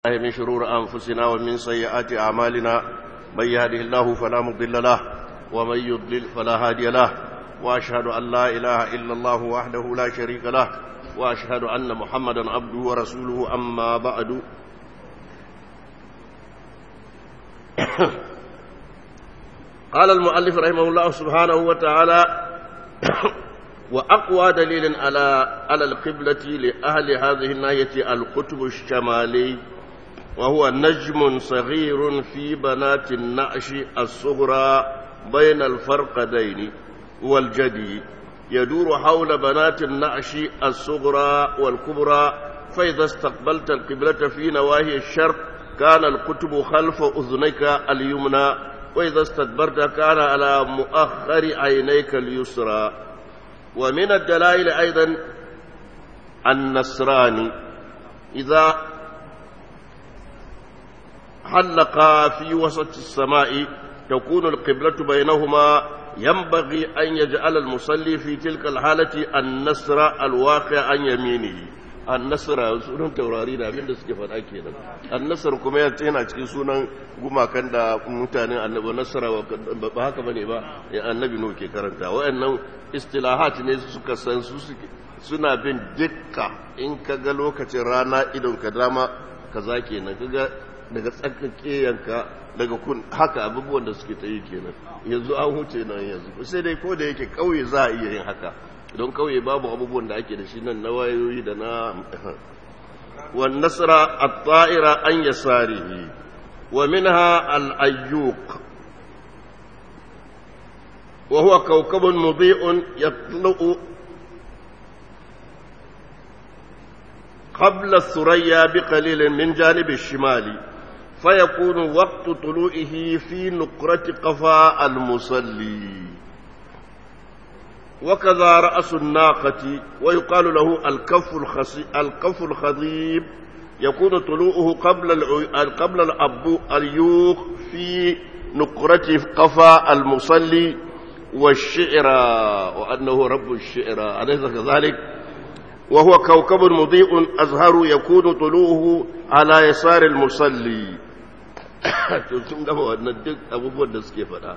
الله من شرور أنفسنا ومن سيئات أعمالنا من يهده الله فلا مضل له ومن يضلل فلا هادي له وأشهد أن لا إله إلا الله وحده لا شريك له وأشهد أن محمدا عبده ورسوله أما بعد قال المؤلف رحمه الله سبحانه وتعالى وأقوى دليل على على القبلة لأهل هذه الناحية القطب الشمالي وهو نجم صغير في بنات النعش الصغرى بين الفرقدين والجدي يدور حول بنات النعش الصغرى والكبرى فإذا استقبلت القبلة في نواهي الشرق كان القطب خلف أذنيك اليمنى وإذا استدبرت كان على مؤخر عينيك اليسرى ومن الدلائل أيضا النصراني إذا حلق في وسط السماء تكون القبلة بينهما ينبغي أن يجعل المصلي في تلك الحالة النصر الواقع عن يمينه النصر sunan taurari da abin da suke faɗa kenan annasar kuma yana cikin sunan gumakan da mutanen annabi nasara ba haka bane ba annabi no ke karanta wayannan istilahat ne suka san su suna bin dukka in ka ga lokacin rana idon ka dama kaza kenan kaga daga tsakake yanka daga kun haka abubuwan da suke ta yi kenan yanzu an huce nan yanzu sai dai ko da yake kauye za a iya yin haka don kauye babu abubuwan da ake da shi nan na wayoyi da na wan nasra at-ta'ira an yasarihi wa minha al-ayyuq wa huwa kawkabun mudhi'un yatlu'u قبل الثريا بقليل من جانب الشمال فيكون وقت طلوعه في نقرة قفا المصلي وكذا رأس الناقة ويقال له الكف الخصي الكف الخضيب يكون طلوعه قبل الع... قبل الأبو اليوخ في نقرة قفا المصلي والشعر وأنه رب الشعر أليس كذلك؟ وهو كوكب مضيء أزهر يكون طلوعه على يسار المصلي sun gama wannan duk abubuwan da suke faɗa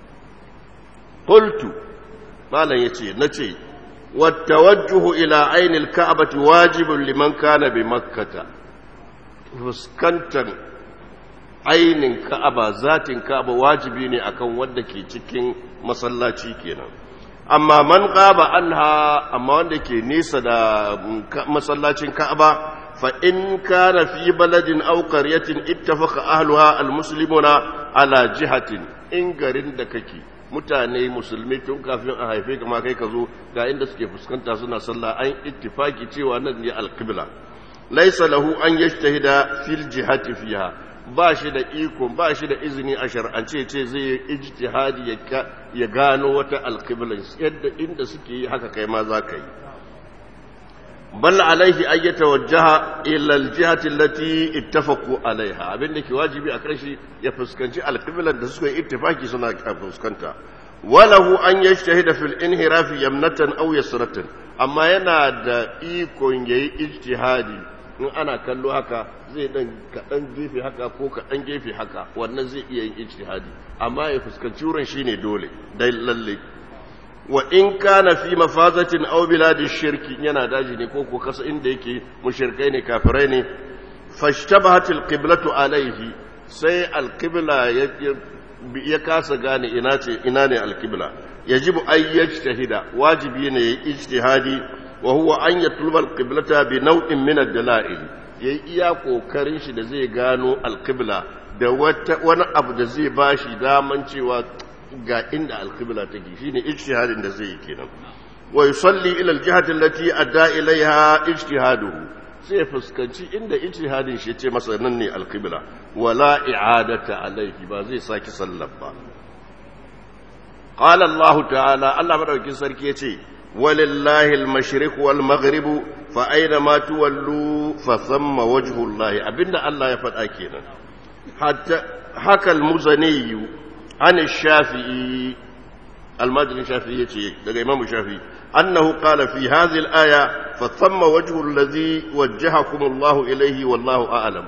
qultu malam yace nace wattawajjuhu ila ainil ka'bati wajibun liman kana bi makkata fuskantar ainin ka'aba zatin ka'aba wajibi ne akan wanda ke cikin masallaci kenan amma man qaba anha amma wanda ke nesa da masallacin ka'aba fa in kana fi baladin aw qaryatin ittafaqa ahluha almuslimuna ala jihatin in garin da kake mutane musulmi tun kafin a haife kama kai ka zo ga inda suke fuskanta suna sallah an ittifaki cewa nan ne alqibla laysa lahu an yajtahida fil jihati fiha ba shi da iko ba shi da izini a shar'ance ce zai yi ijtihadi ya gano wata alqibla yadda inda suke yi haka kai ma za ka yi bal alaihi an yatawajjaha ila aljihati allati ittafaqu alaiha abinda ke wajibi a karshe ya fuskanci alqiblan da suka yi ittifaki suna fuskanta walahu an yajtahida fil inhirafi yamnatan aw yasratan amma yana da ikon yayi ijtihadi in ana kallo haka zai dan kaɗan gefe haka ko kaɗan gefe haka wannan zai iya yin ijtihadi amma ya fuskanci wurin shine dole dai lalle wa in kana fi mafazatin aw biladi shirki yana daji ne ko ko kasa inda yake mushrikai ne kafirai ne fashtabahat alqiblatu alaihi sai alqibla ya kasa gane ina ce ina ne alqibla yajibu ay yajtahida wajibi ne yayi ijtihadi وهو أن يطلب القبلة بنوع من الدلائل yayi iya kokarin shi da zai gano alqibla da wani abu da zai bashi daman cewa ga inda alqibla take shine ijtihadin da zai yi kenan wa yusalli ila aljihati allati adda ilaiha ijtihaduhu sai fuskanci inda ijtihadin shi ce masa nan ne alqibla wala i'adata alaihi ba zai saki sallar ba qala allah ta'ala allah madaukin sarki yace ولله المشرق والمغرب فأينما تولوا فثم وجه الله أبن الله يفعل أكينا حتى حكى المزني عن الشافعي المجري الشافعي لقى إمام الشافعي أنه قال في هذه الآية فثم وجه الذي وجهكم الله إليه والله أعلم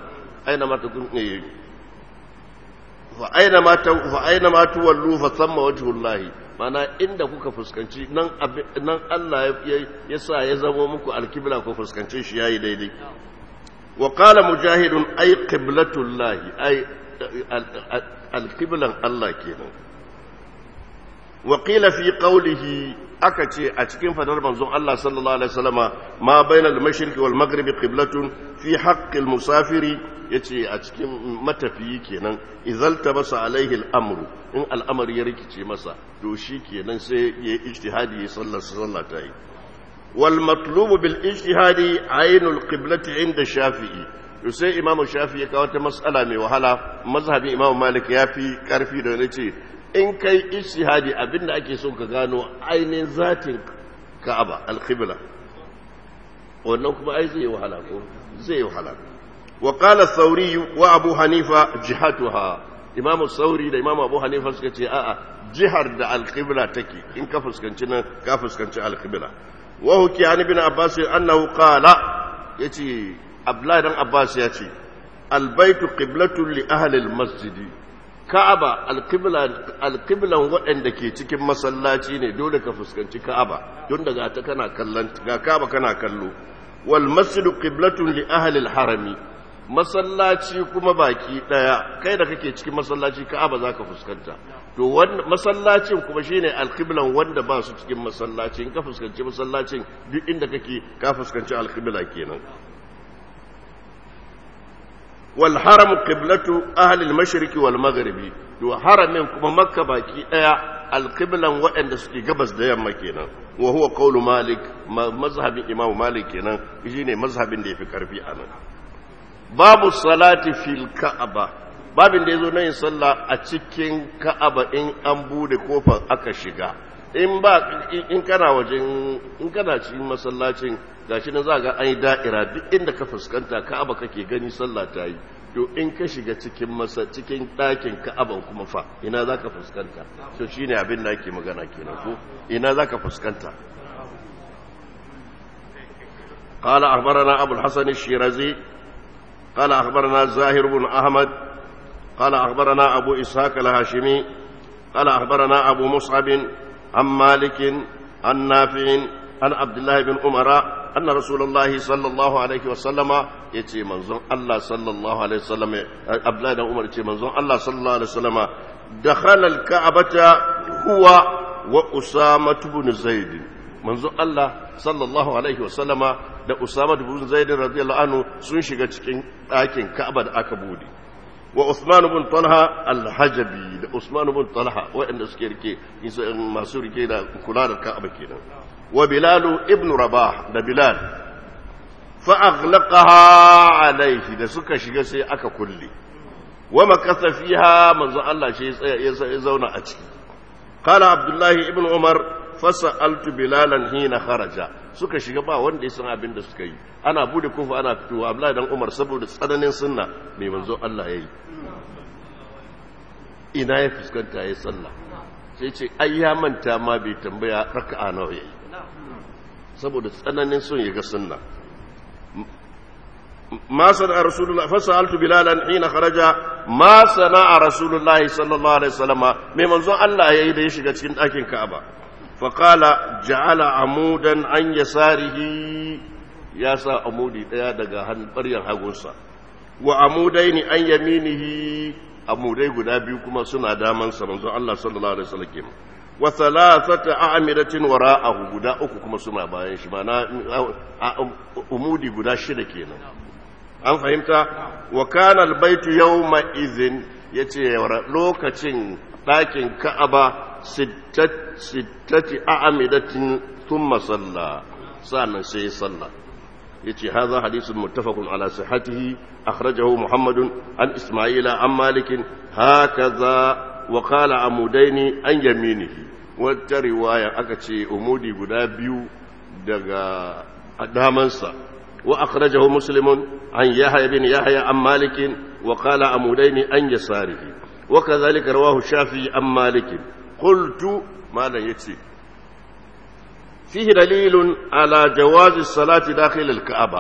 aina ma takun ne fa aina ma ta fa aina ma tuwallu fa thamma wajhullahi mana inda kuka fuskanci nan nan Allah ya sa ya zama muku alkibla ko fuskance shi yayi daidai wa qala mujahidun ay qiblatullahi ay alkiblan Allah kenan wa qila fi qawlihi aka ce a cikin fadar manzon Allah sallallahu alaihi wasallama ma bainal mashriqi wal maghribi qiblatun fi haqqil musafiri yace a cikin matafiyi kenan idzal tabasa alaihi al-amru in al'amari ya rikice masa to shi kenan sai ya ijtihadi ya sallar sallah ta yi wal matlubu bil ijtihadi ainul qiblati inda shafi'i to sai imamu shafi'i ya kawo ta mas'ala mai wahala mazhabin imamu malik ya fi karfi da nace in kai ijtihadi abinda ake so ka gano ainihin zatin ka'aba al-qibla wannan kuma ai zai wahala ko zai wahala wa qala thawri wa abu hanifa jihatuha imam thawri da imam abu hanifa suka ce a'a jihar da al-qibla take in ka fuskanci nan ka fuskanci al-qibla wa huki an ibn abbas annahu qala yace abdullahi dan abbas ya ce al-baytu qiblatun li ahli al-masjidi Ka'aba alƙiblan waɗanda ke cikin masallaci ne dole ka fuskanci Ka'aba don daga ta kana kallon ga Ka'aba kana kallo wal masjidu qiblatun li ahli al harami masallaci kuma baki daya kai da kake cikin masallaci Ka'aba zaka fuskanta to wannan masallacin kuma shine alqiblan wanda ba su cikin masallaci in ka fuskanci masallacin duk inda kake ka fuskanci alqibla kenan والحرم قبلة أهل المشرق والمغرب دو حرم كما مكة باكي ايا القبلة وإن سكي قبس ديا مكينا وهو قول مالك مذهب إمام مالك كينا يجيني مذهب دي في كرفي أنا باب الصلاة في الكعبة babin da ya zo na yin sallah a cikin ka'aba in an bude kofar aka shiga in ba in kana wajen in kana cikin masallacin gashi na za ga an yi da'ira duk inda ka fuskanta ka'aba kake gani sallah ta yi to in ka shiga cikin masa cikin ɗakin ka'aban kuma fa ina za ka fuskanta to shine abin da ake magana kenan ko ina za ka fuskanta قال أخبرنا أبو الحسن الشيرازي قال أخبرنا زاهر بن أحمد قال أخبرنا أبو إسحاق الهاشمي قال أخبرنا أبو مصعب عن مالك عن نافع عن عبد الله بن عمر أن رسول الله صلى الله عليه وسلم يتي منظر الله صلى الله عليه وسلم عبد الله بن عمر يتي منظر الله صلى الله عليه وسلم دخل الكعبة هو وأسامة بن زيد منظر الله صلى الله عليه وسلم da Usama bin Zaid radiyallahu anhu sun shiga cikin ɗakin Ka'aba da aka bude wa Usman bin Talha al-Hajabi da Usman bin Talha waɗanda suke rike masu rike da kula da Ka'aba kenan wa Bilal ibn Rabah da Bilal fa aghlaqaha alayhi da suka shiga sai aka kulle wa makasa fiha manzo Allah shi ya zauna a ciki qala Abdullahi ibn Umar fasa'altu Bilalan hina kharaja suka shiga ba wanda ya san abin da suka yi ana bude kofa ana fitowa Abdullahi dan Umar saboda tsananin sunna mai manzo Allah yayi ina ya fuskanta ya sallah sai ce ai ya manta ma bai tambaya raka'a nawa yayi saboda tsananin son ya ga sunna ما صنع رسول الله فسألت بلالا حين خرج ما صنع رسول الله صلى الله عليه وسلم من منظر الله يهيد يشغى cikin ɗakin Ka'aba فقال جعل عمودا عن يساره يا سا عمودي daya daga ɓaryan hagunsa wa amudaini an yaminihi amudai guda biyu kuma suna daman sa manzon Allah sallallahu alaihi wasallam kenan wa thalathata a'midatin wara'ahu guda uku kuma suna bayan shi mana umudi guda shida kenan an fahimta wa kana albaytu yawma idhin yace lokacin ɗakin Ka'aba sittati a'amidatin thumma salla sannan sai salla yace hadha hadithun muttafaqun ala sihhatihi akhrajahu muhammadun an isma'ila an malik hakaza wa qala amudaini an yaminihi wata riwaya aka ce umudi guda biyu daga damansa wa akhrajahu muslimun an yahya bin yahya an malik wa qala amudaini an yasarihi وكذلك رواه الشافعي عن مالك قلت ما لا يتي فيه دليل على جواز الصلاة داخل الكعبة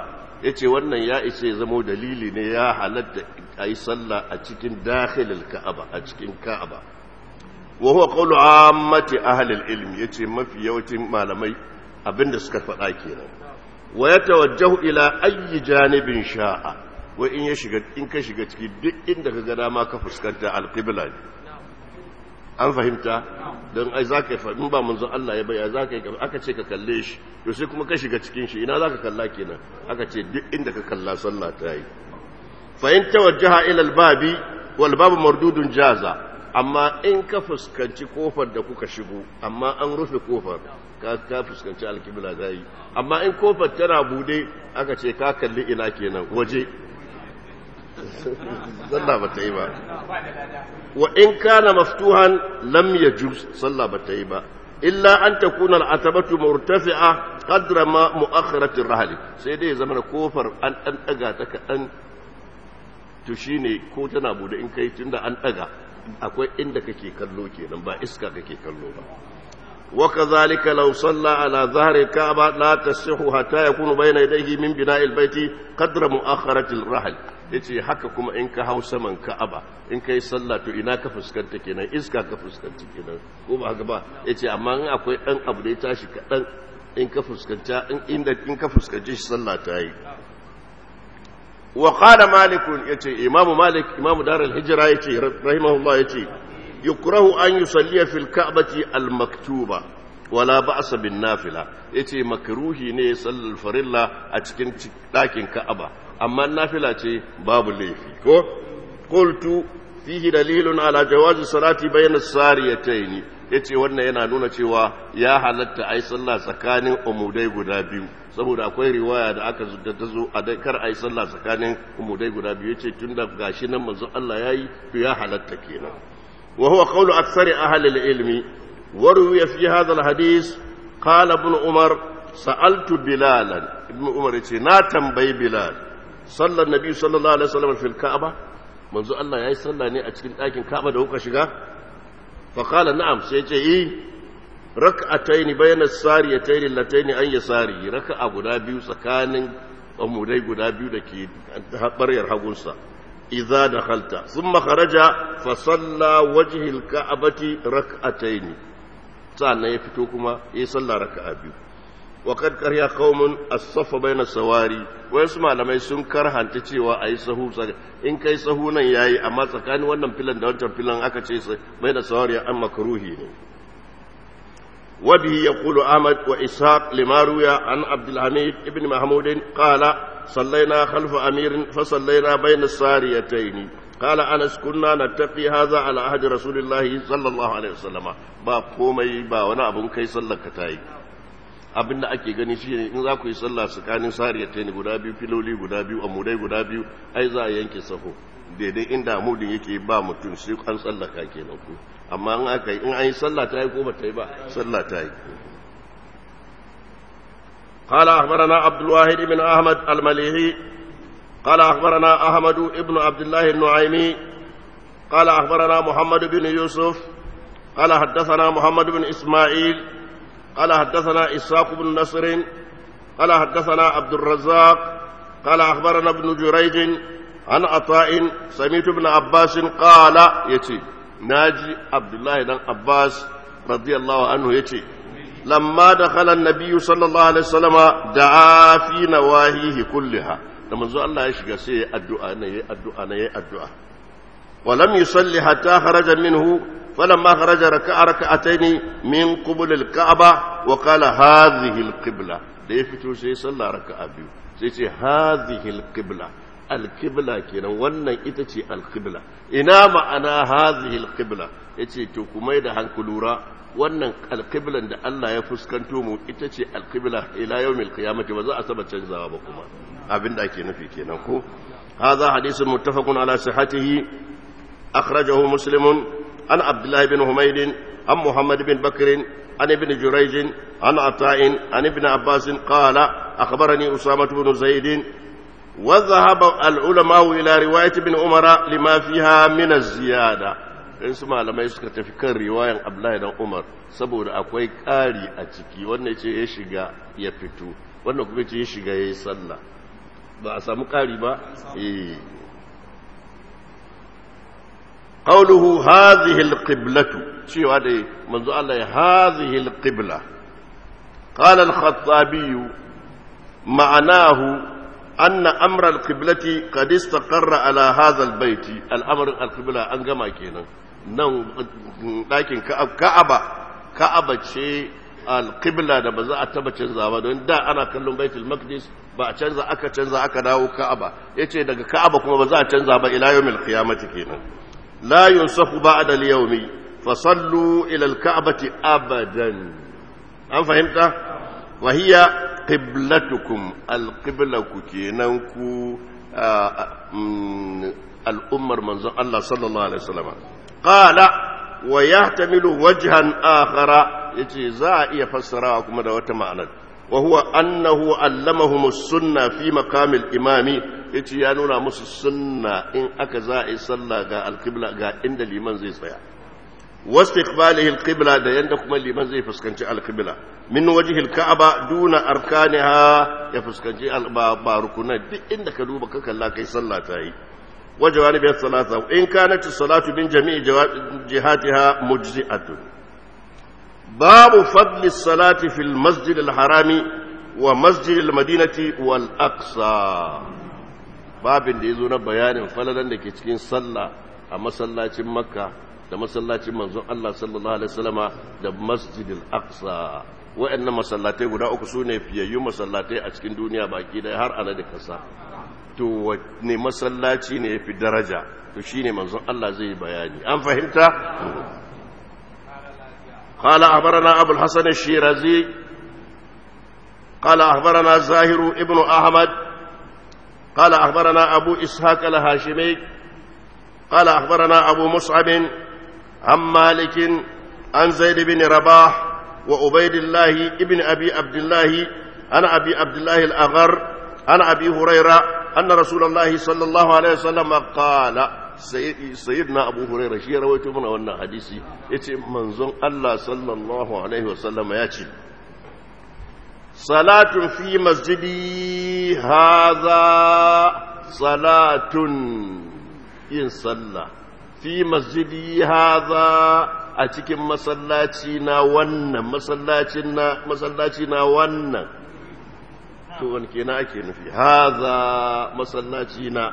yace wannan ya ishe zamo dalili ne ya halatta ayi sallah a cikin dakhilil ka'aba a cikin ka'aba wa huwa qawlu ammati ahli al-ilm yace mafi yawancin malamai abinda suka faɗa kenan wa yatawajjahu ila ayyi janibin sha'a wa in ya shiga in ka shiga ciki duk inda ka ga dama ka fuskanta al-qibla ne an fahimta don ai za ka yi in ba manzon Allah ya baya za ka yi aka ce ka kalle shi to sai kuma ka shiga cikin shi ina za ka kalla kenan aka ce duk inda ka kalla sallah ta yi fa in tawajjaha ila al-babi wal babu mardudun jaza amma in ka fuskanci kofar da kuka shigo amma an rufe kofar ka ka fuskanci alkibla zai amma in kofar tana bude aka ce ka kalli ina kenan waje sallah ba ta yi ba wa in kana maftuhan lam yajuz sallah ba ta yi ba illa an takuna al'atabatu murtafi'a qadra ma mu'akhkharat ar-rahl sai dai zama kofar an dan daga ta kadan to shine ko tana bude in kai tunda an daga akwai inda kake kallo kenan ba iska kake kallo ba وكذلك لو صلى على ظهر الكعبة لا تصح حتى يكون بين يديه من بناء البيت قدر مؤخرة الرحل yace haka kuma in ka hau saman ka'aba in kai sallah to ina ka fuskanta kenan iska ka fuskanta kenan ko ba haka ba yace amma in akwai dan abu da ya tashi kadan in ka fuskanta in inda in ka fuskanci shi sallah ta yi wa qala malik yace imamu malik imamu darul hijra yace rahimahullah yace yukrahu an yusalliya fil ka'bati al maktuba wala ba'sa bin nafila yace makruhi ne sallal farilla a cikin dakin ka'aba amma nafila ce babu laifi ko qultu fihi dalilun ala jawazi salati bayna sariyatayn yace wannan yana nuna cewa ya halatta ai sallah tsakanin umudai guda biyu saboda akwai riwaya da aka da ta zo a dai kar ai sallah tsakanin umudai guda biyu yace tunda gashi nan manzo Allah yayi to ya halatta kenan wa huwa qawlu aktsari ahli al-ilmi وروي في هذا الحديث قال ابن عمر سألت بلالا ابن عمر يقول نا تنبي بلال صلى النبي صلى الله عليه وسلم في الكعبة منذ الله يا صلى ني أتكين لكن كعبة ده هو شغا فقال نعم سيجي إيه ركعتين بين الساريتين اللتين أن يساري ركعة غدا بيو سكان أمودي غدا بيو دكي برير حقوسا إذا دخلت ثم خرج فصلى وجه الكعبة ركعتين sa'annan ya fito kuma ya yi sallah raka'a biyu wa kad karya qaumun as-saffa bayna sawari wayansu malamai sun karhanta cewa ayi sahu in kai sahu nan yayi amma tsakanin wannan filan da wancan filan aka ce bayna sawari an makruhi ne wa bihi yaqulu ahmad wa ishaq lima ruya an abdul hamid ibn mahmud qala صلينا خلف أمير فصلينا بين الساريتين قال أنس كنا نتقي هذا على عهد رسول الله صلى الله عليه وسلم با komai ba wani abun kai sallar ka tayi abin da ake gani shine in za ku yi sallah tsakanin sariyatayn guda biyu filoli guda biyu amudai guda biyu ai za a yanke saho daidai inda amudin yake ba mutum sai an tsallaka kenan ku amma in aka yi in an yi sallah ta yi ko ba ta yi ba sallah ta yi قال أخبرنا عبد الواحد بن أحمد المليحي قال أخبرنا أحمد بن عبد الله النعيمي قال أخبرنا محمد بن يوسف قال حدثنا محمد بن إسماعيل قال حدثنا إسحاق بن نصر قال حدثنا عبد الرزاق قال أخبرنا ابن جريج عن عطاء سميت بن عباس قال يتي ناجي عبد الله بن عباس رضي الله عنه يتي لما دخل النبي صلى الله عليه وسلم دعا في نواهيه كلها da manzo Allah ya shiga sai ya addu'a ne ya addu'a ne ya addu'a wa lam yusalli hatta kharaja minhu falamma kharaja raka'a raka'atayn min qubul al-ka'ba wa qala hadhihi al-qibla da ya fito sai ya salla raka'a biyu sai ce hadhihi al-qibla al-qibla kenan wannan ita ce al-qibla ina ma'ana hadhihi al-qibla yace to kuma da hankulura wannan alƙiblan da Allah ya fuskanto mu ita ce alƙibla ila yawmil qiyamati ba za a saba canzawa ba kuma abin da ake nufi kenan ko hadha hadithun muttafaqun ala sihhatihi akhrajahu muslimun an abdullah ibn humayd an muhammad bin bakr an ibn jurayj an ata'in an ibn abbas qala akhbarani usama ibn zaid وذهب العلماء إلى رواية ابن عمر لما فيها من الزيادة in su malamai suka tafi kan riwayan abdullahi dan umar saboda akwai ƙari a ciki wannan ce ya shiga ya fito wannan kuma ce ya shiga ya yi sallah ba a samu ƙari ba eh qawluhu hadhihi alqiblatu cewa da manzo Allah ya hadhihi alqibla qala al-khattabi ma'anahu أن أمر القبلة قد استقر على هذا البيت الأمر القبلة أنجما كينا نو لكن كعبة كعبة شيء القبلة da ba za a taba canza ba don da ana kallon baitul maqdis ba a canza aka canza aka dawo ka'aba yace daga ka'aba kuma ba za a canza ba ila yawmil qiyamati kenan la yunsafu ba'da al-yawmi fa sallu ila al-ka'bati abadan an fahimta wa hiya qiblatukum alqiblaku kenan ku al'ummar manzon Allah sallallahu alaihi wasallam qala wa yahtamilu wajhan akhara yace za a iya fassarawa kuma da wata ma'anar wa huwa annahu allamahum as-sunna fi maqamil imami yace ya nuna musu sunna in aka za a yi sallah ga alqibla ga inda liman zai tsaya واستقباله القبلة ده يندك من لمن زي فسكنتي القبلة من وجه الكعبة دون أركانها يفسكنتي باركنا دي إنك دوبك كلا كي صلى تاي وجوانب الثلاثة وإن كانت الصلاة من جميع جهاتها مجزئة باب فضل الصلاة في المسجد الحرام ومسجد المدينة والأقصى باب da yazo na bayanin falalan da ke cikin sallah a masallacin makka da masallacin manzon Allah sallallahu alaihi wasallama da masjidil aqsa wa'annan masallatai guda uku sune fiyayyun masallatai a cikin duniya baki da har ana da kasa to ne masallaci ne yafi daraja to shine manzon Allah zai bayani an fahimta قال أخبرنا أبو الحسن الشيرازي قال أخبرنا زاهر ابن أحمد قال أخبرنا أبو إسحاق الهاشمي قال أخبرنا أبو مصعب عن مالك عن زيد بن رباح وعبيد الله ابن أبي عبد الله عن أبي عبد الله الأغر عن أبي هريرة أن رسول الله صلى الله عليه وسلم قال سيدنا أبو هريرة شيء رويته من أولنا حديثي يتي منظم الله صلى الله عليه وسلم يأتي صلاة في مسجدي هذا صلاة إن صلى fi masjidi haza a cikin masallaci na wannan masallacin na masallaci na wannan to wani kenan ake nufi haza masallaci na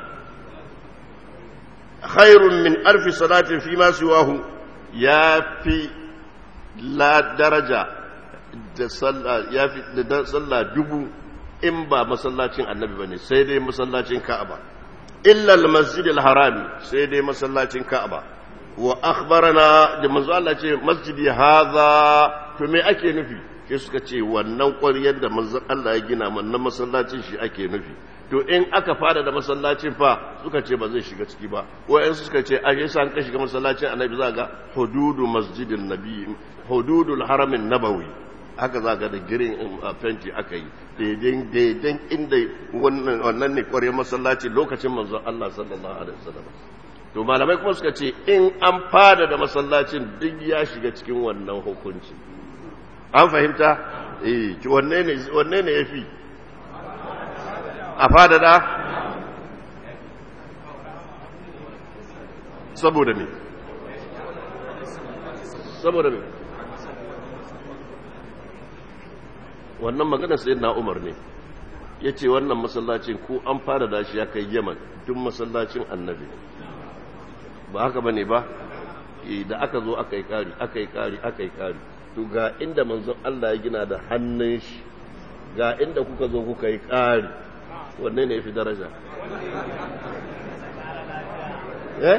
khairun min alfi salatin fi ma siwahu ya fi la daraja da sallah ya fi da sallah dubu in ba masallacin annabi bane sai dai masallacin ka'aba إلا المسجد الحرام سيدي مسلاتين كعبة وأخبرنا da manzo Allah ce masjidi haza to me ake nufi sai suka ce wannan ƙwaryar da manzo Allah ya gina wannan masallacin shi ake nufi to in aka fara da masallacin fa suka ce ba zai shiga ciki ba wayan suka ce a yasa an ka shiga masallacin annabi za ga hududu masjidin nabi hududul haramin nabawi haka za ga da girin fenti aka yi daidai inda wannan ne kware masallaci lokacin manzon Allah sallallahu alaihi wasallam to malamai kuma suka ce in an fada da masallacin duk ya shiga cikin wannan hukunci an fahimta eh wanne ne wanne ne yafi a fada da saboda me saboda me wannan maganar sai na umar ne ya ce wannan masallacin ko an fara da shi ya kai yaman duk masallacin annabi ba haka ba ne ba da aka zo aka yi kari aka yi kari aka yi kari to ga inda manzon Allah ya gina da hannun shi ga inda kuka zo kuka yi kari wanne ne ya fi daraja eh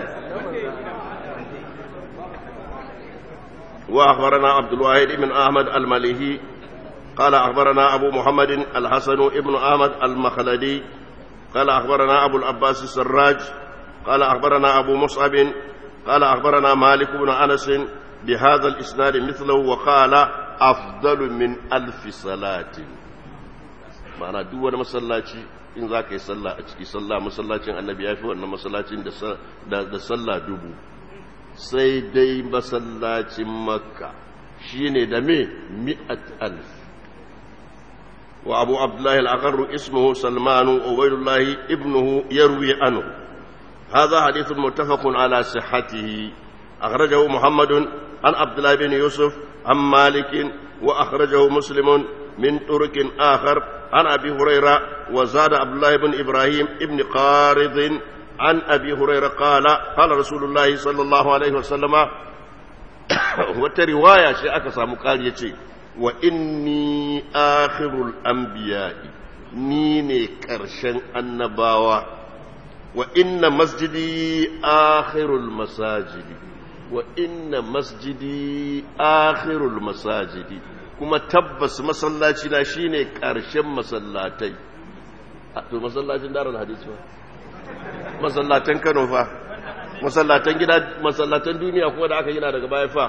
وأخبرنا عبد الواحد بن أحمد المليهي قال أخبرنا أبو محمد الحسن ابن أحمد المخلدي قال أخبرنا أبو العباس السراج قال أخبرنا أبو مصعب قال أخبرنا مالك بن أنس بهذا الإسناد مثله وقال أفضل من ألف صلاة معنى دول مسلاتي in za ka yi sallah a ciki sallah masallacin annabi ya fi wannan masallacin da sallah dubu sai dai masallacin makka shi ne da me mi'at alf وأبو عبد الله الأغر اسمه سلمان وعبيد الله ابنه يروي عنه هذا حديث متفق على صحته أخرجه محمد عن عبد الله بن يوسف عن مالك وأخرجه مسلم من طرق آخر عن أبي هريرة وزاد عبد الله بن إبراهيم ابن قارض عن أبي هريرة قال قال رسول الله صلى الله عليه وسلم وترواية شيء أكسى مقال يتي وإني آخر الأنبياء نيني كرشن النباوة وإن مسجدي آخر المساجد وإن مسجدي آخر المساجد kuma tabbas masallaci na shine ƙarshen masallatai to masallacin darar hadisi ba masallatan Kano fa masallatan gida masallatan duniya kuma da aka gina daga baya fa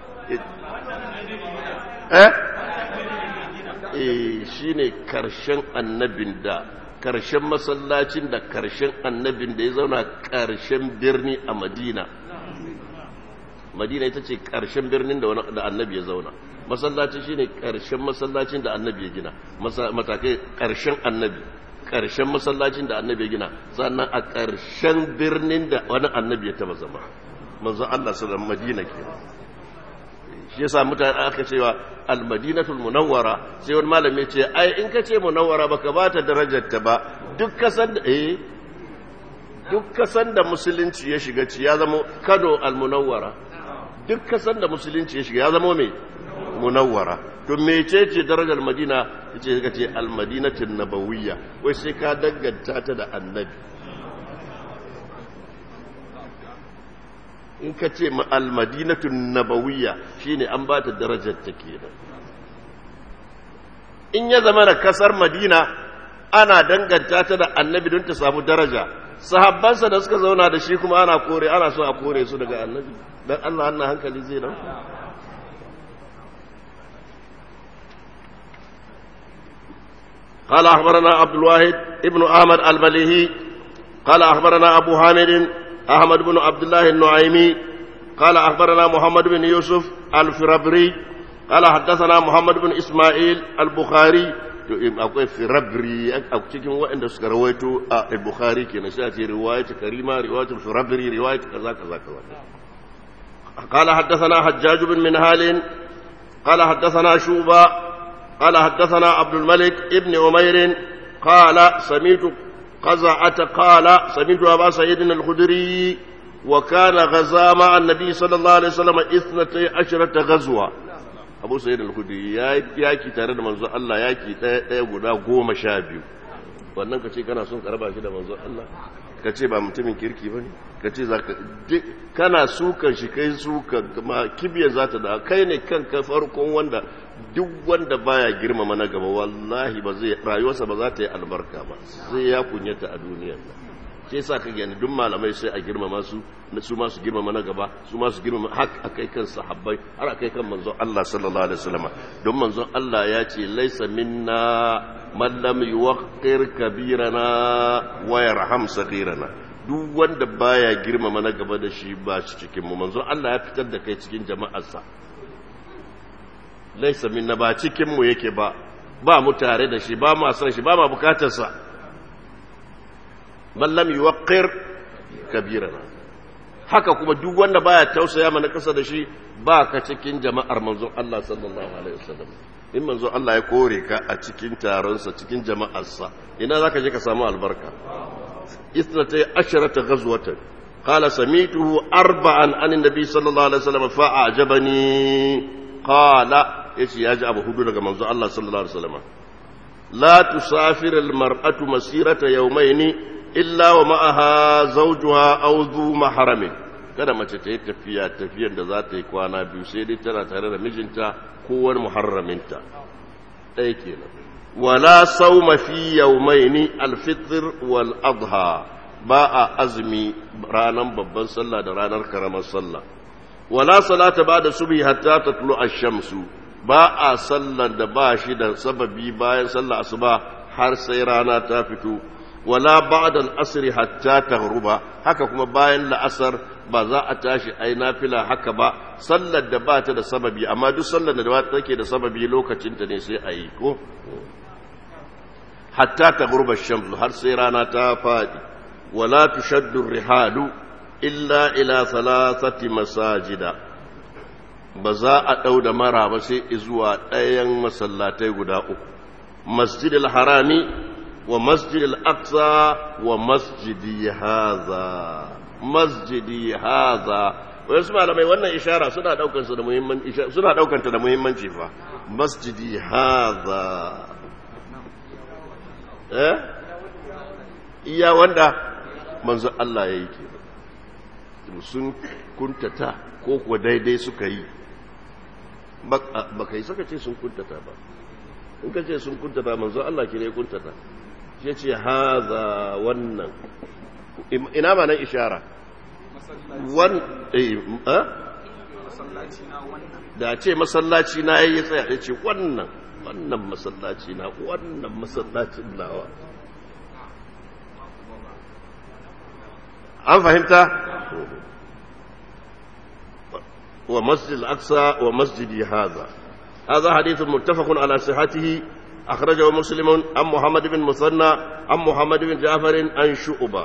eh eh shine ƙarshen annabin da ƙarshen masallacin da ƙarshen annabin da ya zauna ƙarshen birni a Madina Madina ita ce ƙarshen birnin da annabi ya zauna masallaci shine ƙarshen masallacin da annabi ya gina matakai ƙarshen annabi ƙarshen masallacin da annabi ya gina sannan a ƙarshen birnin da wani annabi ya taba zama manzo Allah sallallahu madina ke shi yasa mutane aka cewa al-madinatul munawwara sai wani malami ce ai in ka ce munawwara baka ba ta darajar ta ba duk kasan da eh duk kasan da musulunci ya shiga ci ya zama Kano al-munawwara duk kasan da musulunci ya shiga ya zama mai munawwara to mecece darajar madina yace ka ce almadinatin nabawiyya wai sai ka danganta ta da annabi in ka ce almadinatun nabawiyya shine an ba ta darajar ta kenan in ya zama da kasar madina ana danganta ta da annabi don ta samu daraja sahabbansa da suka zauna da shi kuma ana kore ana so a kore su daga annabi dan Allah Allah hankali zai nan قال أخبرنا عبد الواحد ابن أحمد البليهي قال أخبرنا أبو حامد أحمد بن عبد الله النعيمي قال أخبرنا محمد بن يوسف الفربري قال حدثنا محمد بن إسماعيل البخاري akwai firabri a cikin waɗanda suka rawaito a bukhari ke na shi ce riwayat karima riwayat firabri riwayat kaza kaza kaza قال حدثنا حجاج بن منهال قال حدثنا شوبة قال حدثنا عبد الملك ابن عمير قال سمعت قزعة قال سمعت أبا سعيد الخدري وكان غزا مع النبي صلى الله عليه وسلم اثنتي عشرة غزوة أبو سعيد الخدري ياكي تare da manzo Allah yaki ɗaya ɗaya guda goma sha biyu wannan ka ce kana son karaba shi da manzo Allah ka ce ba mutumin kirki ba ne ka ce za ka kana sukan shi kai sukan ma kibiya za ta da kai ne kanka farkon wanda duk wanda baya girmama na gaba wallahi ba zai rayuwarsa ba za ta yi albarka ba sai ya kunyata a duniyar nan sai sa ka gani duk malamai sai a girmama su su ma su girmama na gaba su ma su girmama hak akai kan sahabbai har akai kan manzon Allah sallallahu alaihi wasallam don manzon Allah ya ce laisa minna man lam yuwaqqir kabirana wa yarham saghirana duk wanda baya girmama na gaba da shi ba shi cikin mu manzon Allah ya fitar da kai cikin jama'arsa laisa minna ba cikin mu yake ba ba mu tare da shi ba mu san shi ba ma bukatar sa man lam yuwaqqir kabirana haka kuma duk wanda baya tausaya mana kasa da shi ba ka cikin jama'ar manzon Allah sallallahu alaihi wasallam in manzo Allah ya kore ka a cikin taronsa cikin jama'arsa ina zaka je ka samu albarka isnata asharata ghazwatan qala samituhu arba'an an annabi sallallahu alaihi wasallam fa a'jabani qala yace ya ji abu hudu daga manzo Allah sallallahu alaihi wasallam la tusafir almar'atu masirata yawmayn illa wa ma'aha zawjuha aw dhu mahramin kada mace ta yi tafiya tafiyan da za ta yi kwana biyu sai dai tana tare da mijinta kowar muharraminta ɗaya kenan wala sauma fi yawmaini alfitr wal adha ba a azumi ranar babban sallah da ranar karamar sallah wala salata ba da subhi hatta tatlu ash-shamsu ba a sallar da ba shi da sababi bayan sallah asuba har sai rana ta fito wala ba'da al-asr hatta taghruba haka kuma bayan la'asar ba za a tashi ai nafila haka ba sallar da ba ta da sababi amma duk sallar da ba take da sababi lokacin ta ne sai a yi ko hatta taghruba ash-shamsu har sai rana ta fadi wala tushaddu rihalu illa ila thalathati masajida ba za a ɗau da mara ba sai zuwa ɗayan masallatai guda uku masjidil harami wa masjidil aqsa wa masjidi haza masjidi haza wai su malamai wannan ishara suna daukan su da muhimmanci suna daukan ta da muhimmanci fa masjidi haza eh iya wanda manzo Allah yayi ke sun kuntata ko kuwa daidai suka yi ba kai saka ce sun kuntata ba in ka ce sun kuntata manzo Allah ke ne kuntata shi ce haza wannan ina ma nan ishara wan eh da ce masallaci na yayi tsaya ya ce wannan wannan masallaci na wannan masallacin nawa an fahimta wa masjid al-aqsa wa masjidi hadha hadha hadith muttafaq ala sihhatihi akhrajahu muslim an muhammad bin musanna an muhammad bin ja'far an shu'ba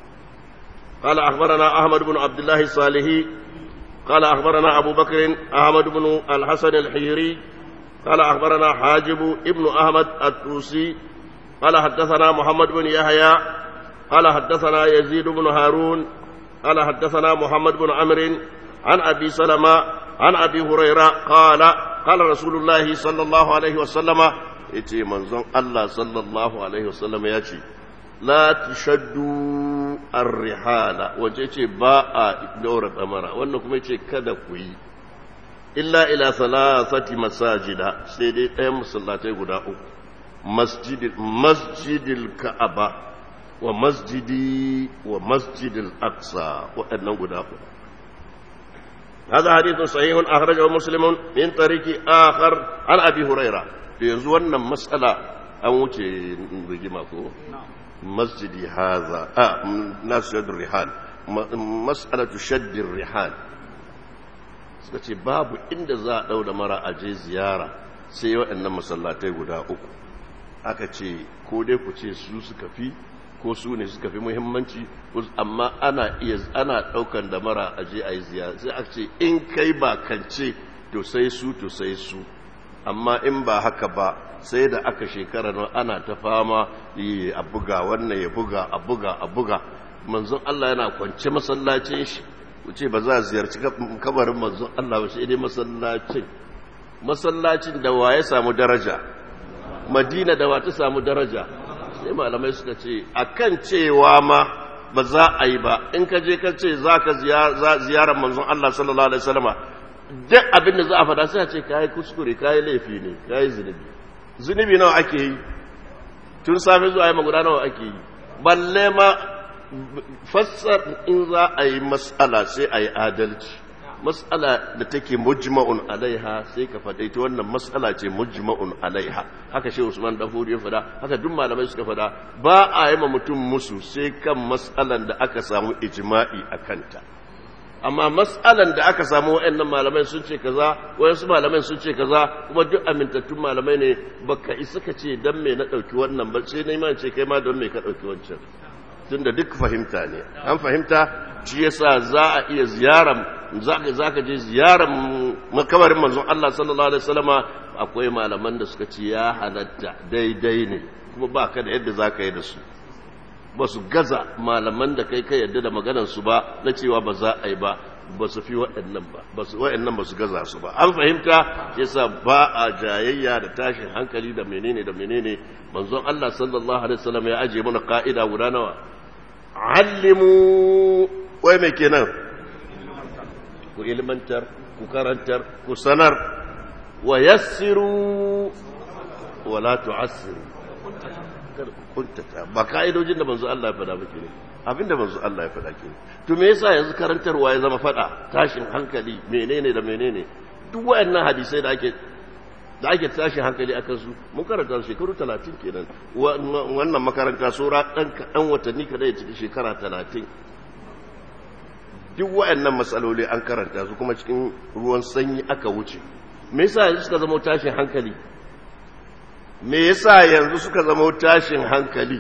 قال أخبرنا أحمد بن عبد الله الصالحي قال أخبرنا أبو بكر أحمد بن الحسن الحيري قال أخبرنا حاجب ابن أحمد التوسي قال حدثنا محمد بن يحيى قال حدثنا يزيد بن هارون قال حدثنا محمد بن عمرو عن أبي سلمة عن أبي هريرة قال قال رسول الله صلى الله عليه وسلم يتي منزون الله صلى الله عليه وسلم يأتي لا تشدوا الرحال وجيتي باء دورة أمرا وأنكم يتي كذا كوي إلا إلى ثلاثة مساجد سيدي أيام صلاتي قداء مسجد مسجد الكعبة ومسجدي ومسجد الأقصى وأنه قداء هذا حديث صحيح أخرجه مسلم من طريق آخر عن أبي هريرة yanzu wannan matsala an wuce rigima ko masjidi haza a nasu yadda rihal matsalatu shaddin rihal suka ce babu inda za a ɗau da mara aje ziyara sai waɗannan masallatai guda uku aka ce ko dai ku ce su suka fi ko su ne suka fi muhimmanci amma ana iya ana ɗaukan da mara aje a yi ziyara sai aka ce in kai ba kance to sai su to sai su amma in ba haka ba sai da aka shekara nan ana ta fama a buga wannan ya buga a buga a buga manzon Allah yana kwance masallacin shi wuce ba za a ziyarci kabarin manzon Allah ba sai dai masallacin masallacin da wa ya samu daraja madina da wa ta samu daraja sai malamai suka ce akan cewa ma ba za a yi ba in ka je ka ce za ka ziyarar manzon Allah sallallahu alaihi wasallama duk abin da za a fada sai a ce kayi kuskure kayi laifi ne kayi zunubi zunubi nawa ake yi tun safe zuwa yi maguda nawa ake yi balle ma fassar in za a yi matsala sai a yi adalci matsala da take mujma'un alaiha sai ka faɗa ita wannan matsala ce mujma'un alaiha haka shi usman dafuri ya faɗa haka duk malamai suka faɗa ba a yi ma mutum musu sai kan matsalan da aka samu ijma'i a kanta amma matsalan da aka samu wa'annan malamai sun ce kaza wayansu malamai sun ce kaza kuma duk amintattun malamai ne baka isa ka ce dan me na dauki wannan ba sai na iman ce kai ma don me ka dauki wancan tunda duk fahimta ne an fahimta shi yasa za a iya ziyaran za ka je ziyaran makabarin manzon Allah sallallahu alaihi wasallama akwai malaman da suka ce ya halatta daidai ne kuma ba ka da yadda za ka yi da su ba su gaza malaman da kai ka yadda da maganarsu ba na cewa ba za a yi ba ba su fi waɗannan ba waɗannan ba su gaza su ba an fahimta yasa ba a jayayya da tashin hankali da menene da menene manzon Allah sallallahu alaihi wasallam ya aje mana ka'ida guda nawa allimu wai me kenan ku ilmantar ku karantar ku sanar wa yassiru wa la tu'assiru kuntata ba ka'idojin da manzo Allah ya faɗa ba kenan abinda manzo Allah ya faɗa kenan to me yasa yanzu karantarwa ya zama faɗa tashin hankali menene da menene duk wayannan hadisai da ake da ake tashin hankali akan su mun karanta su shekaru 30 kenan wannan makaranta sura dan kadan watanni kada ya ciki shekara 30 duk wayannan matsaloli an karanta su kuma cikin ruwan sanyi aka wuce me yasa yanzu suka zama tashin hankali me yasa yanzu suka zama tashin hankali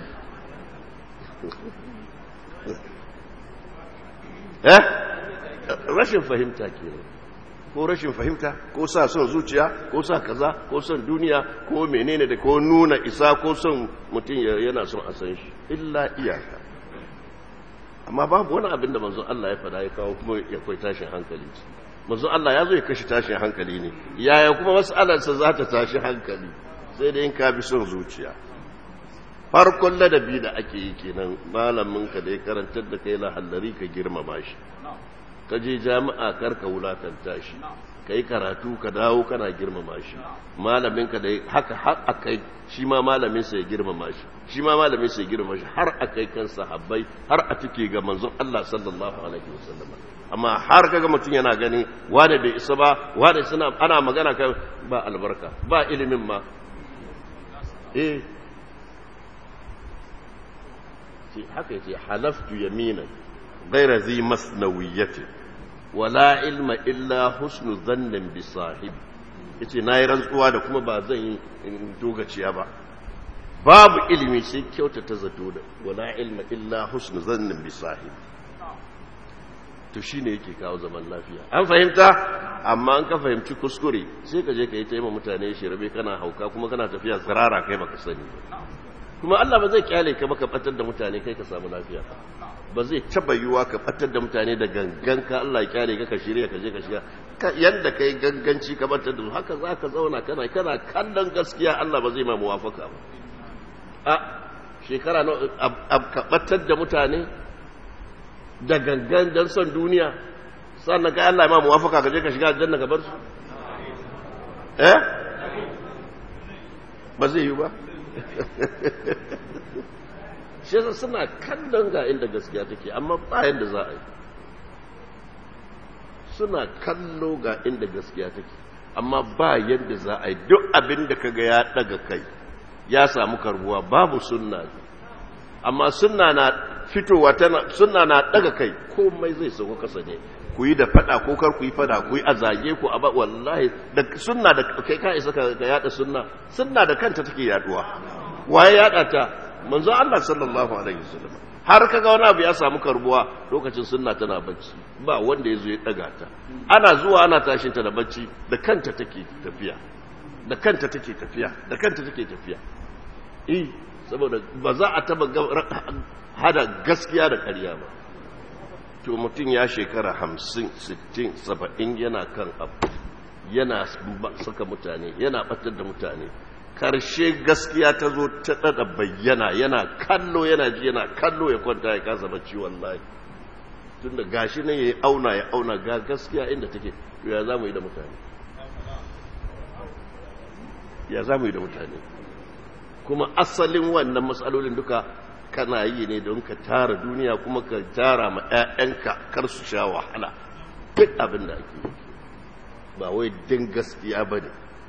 eh rashin fahimta kenan ko rashin fahimta ko sa son zuciya ko sa kaza ko son duniya ko menene da ko nuna isa ko son mutum yana son a san shi illa iyaka amma babu wani abin da manzon Allah ya fada ya kawo kuma ya kai tashin hankali manzon Allah ya zo ya kashe tashin hankali ne yaya kuma mas'alarsa za ta tashi hankali sai da in ka bi son zuciya farkon ladabi da ake yi kenan malamin ka da ya karantar da kai lahallari ka girmama shi ka je jami'a kar ka wulatanta shi ka yi karatu ka dawo kana girmama shi malamin ka da haka har akai shi ma malamin sa ya girmama shi shi ma malamin sa ya girmama shi har akai kan sahabbai har a take ga manzon Allah sallallahu alaihi wasallam amma har kaga mutum yana gani wane bai isa ba wane suna ana magana kai ba albarka ba ilimin ma eh haka yace halaftu yaminan ghayra zi masnawiyatin wala ilma illa husnu dhannin bi sahibi yace nayi rantsuwa da kuma ba zan yi dogaciya ba babu ilimi sai kyautata zato da wala ilma illa husnu dhannin bi sahibi to shine yake kawo zaman lafiya an fahimta amma an ka fahimci kuskure sai ka je ka yi taima mutane shirabe kana hauka kuma kana tafiya tsirara kai baka sani kuma Allah ba zai kyale ka baka batar da mutane kai ka samu lafiya ba zai taba yiwa ka batar da mutane da gangan ka Allah ya kyale ka ka shirya ka je ka shiga yanda kai ganganci ka batar da su haka za ka zauna kana kana kallon gaskiya Allah ba zai ma muwafaka ba a shekara na ka batar da mutane da gangan don son duniya sannan kai Allah ya ma muwafaka ka je ka shiga aljanna ka bar su eh ba zai yi ba shi yasa suna kallon ga inda gaskiya take amma bayan da za a yi suna kallo ga inda gaskiya take amma ba yadda za a yi duk abin da kaga ya daga kai ya samu karbuwa babu sunna amma sunna na fitowa tana sunna na daga kai komai zai sauko kasa ne ku yi da fada ko kar ku yi fada ku yi a zage ku a ba wallahi da sunna da kai ka isa ka yada sunna sunna da kanta take yaduwa waye yada ta manzo Allah sallallahu alaihi wasallam har kaga wani abu ya samu karbuwa lokacin sunna tana bacci ba wanda yazo ya daga ta ana zuwa ana tashin ta da bacci da kanta take tafiya da kanta take tafiya da kanta take tafiya eh saboda ba za a taba hada gaskiya da ƙarya ba to mutum ya shekara hamsin sittin saba'in yana kan abu yana saka mutane yana batar da mutane karshe gaskiya ta zo ta dada bayyana yana kallo yana ji yana kallo ya kwanta ya kasa bacci wallahi tun da gashi nan ya auna ya auna ga gaskiya inda take to ya za mu yi da mutane ya za mu yi da mutane kuma asalin wannan matsalolin duka kana yi ne don ka tara duniya kuma ka tara ma 'ya'yanka kar su sha wahala duk abin da ake yi ba wai din gaskiya ba ne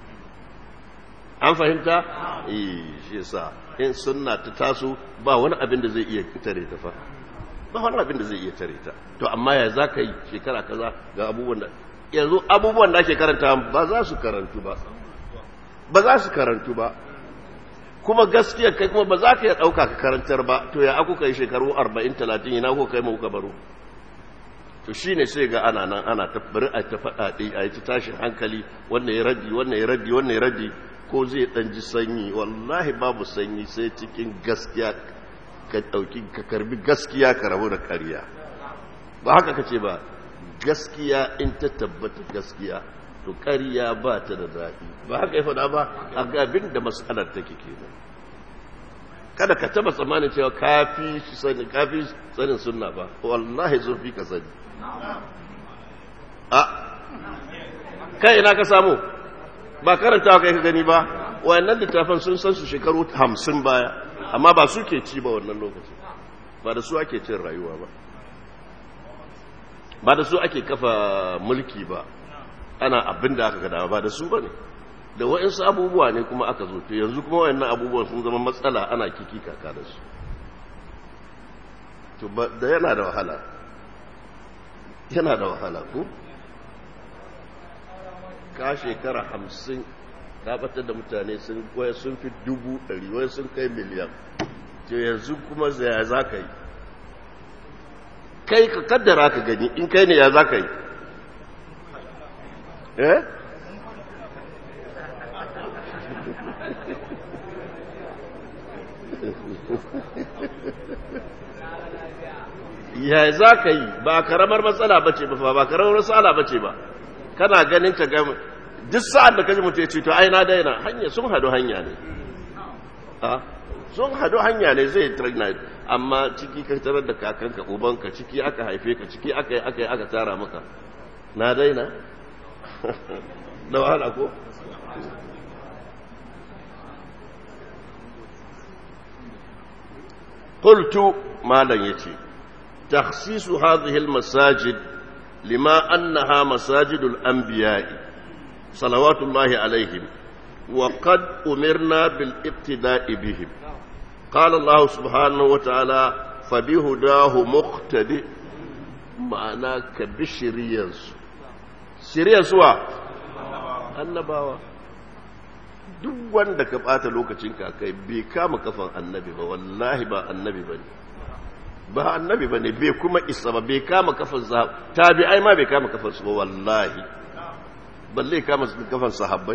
an fahimta? eh shi yasa in sunna ta taso ba wani abin da zai iya tare ta fa ba wani abin da zai iya tare ta to amma ya za ka yi shekara kaza ga abubuwan da yanzu abubuwan da ake karanta ba za su karantu ba ba za su karantu ba kuma gaskiya kai kuma ba za ka iya ɗauka ka karantar ba to ya aku kai shekaru 40-30 ina ko kai mauka baro to shi ne sai ga ana nan ana tabbari a ta faɗaɗe a yi ta tashin hankali wannan ya raddi wannan ya raddi wannan ya raddi ko zai ɗan ji sanyi wallahi babu sanyi sai cikin gaskiya ka ɗauki ka karbi gaskiya ka rabu da ƙarya ba haka ka ce ba gaskiya in ta tabbata gaskiya to ƙarya ba ta da zafi ba haka ya faɗa ba a gabin da matsalar take kenan kada ka taba tsammanin cewa kafi sani kafi sanin sunna ba wallahi zurfi ka sani a kai ina ka samu ba karantawa kai ka gani ba wayannan littafan sun san su shekaru hamsin baya amma ba su ke ci ba wannan lokacin ba da su ake cin rayuwa ba ba da su ake kafa mulki ba ana abin da aka gada ba da su ba ne da waɗansu abubuwa ne kuma aka zo to yanzu kuma waɗannan abubuwan sun zama matsala ana kiki kaka da su to da yana da wahala yana da wahala ko ka shekara hamsin ka batar da mutane sun waya sun fi dubu ɗari waya sun kai miliyan to yanzu kuma ya za ka yi kai ka kaddara ka gani in kai ne ya za ka yi eh ya za ka yi ba karamar matsala ba ce ba ba karamar matsala ba ce ba kana ganin ka gama duk sa'ad da kaji mutu ya ce to ai na daina hanya sun hadu hanya ne sun hadu hanya ne zai tragna amma ciki ka tarar da kakanka ubanka ciki aka haife ka ciki aka yi aka yi aka tara maka na daina da wahala ko قلت ما لن يتي تخصيص هذه المساجد لما أنها مساجد الأنبياء صلوات الله عليهم وقد أمرنا بالابتداء بهم قال الله سبحانه وتعالى فبهداه مقتدئ معنى كبشريانس شريانس وا annabawa duk wanda ka bata lokacin kai bai kama kafan annabi ba wallahi ba annabi bane ba annabi bane bai kuma isa ba bai kama kafan sahab tabi'ai ma bai kama kafan su ba wallahi balle kama kafan sahabbai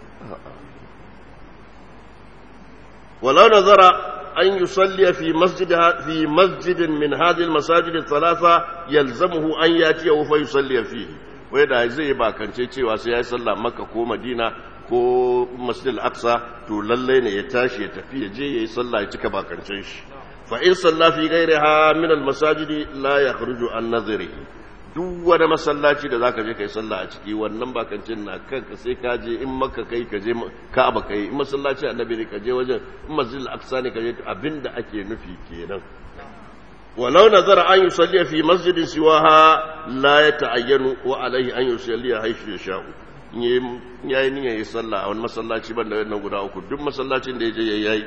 walau nazara an yusalli fi masjid fi masjid min hadhihi almasajid althalatha yalzamuhu an yatiya fa yusalli fihi wai da zai bakance cewa sai yayi sallah makka ko madina ko masjid al-aqsa to lalle ne ya tashi ya tafi ya je yayi sallah ya cika bakancin shi fa in salla fi ghayriha min al-masajid la yakhruju an nadhrihi duk wani masallaci da zaka je kai sallah a ciki wannan bakancin na kanka sai ka je in makka kai ka je ka'aba kai in masallaci annabi ne ka je wajen in masjid al-aqsa ne ka je abinda ake nufi kenan ولو نظر أن يصلي في مسجد سواها لا يتعين وعليه أن يصلي حيث يشاء yayi niyyar yi sallah a wani masallaci ban da wannan guda uku duk masallacin da ya je yayi